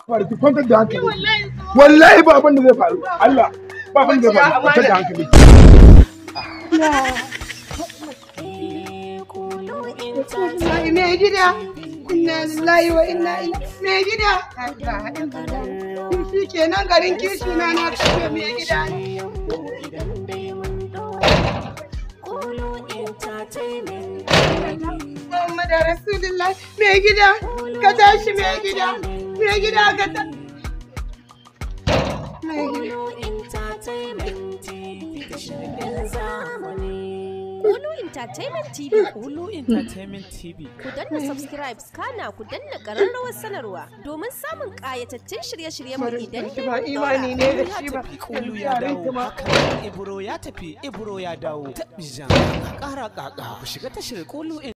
Fara ki kwantar da hankali. Wallahi ba abin da zai faru. Allah ba abin da zai faru. Kwantar da hankali. Wallahi mai gida. Inna lillahi wa inna ilaihi mai gida. Shi kenan garin kishi na na kashe mai gida. Muhammadu Rasulullah mai gida. Ka tashi mai gida. Mai gida ka tashi. Mai gida. Kulu Entertainment TV. Hulu Entertainment TV. Ku danna subscribe kana ku danna ƙararrawar sanarwa domin samun ƙayatattun shirye-shiryen mu idan dai Ba mun imani ne da Ya shi ba. tafi Kulu ya dawo. Haka Ibro ya tafi Ibro ya dawo. Taɓi jan. Ƙara ƙaƙa ku shiga tashar Kulu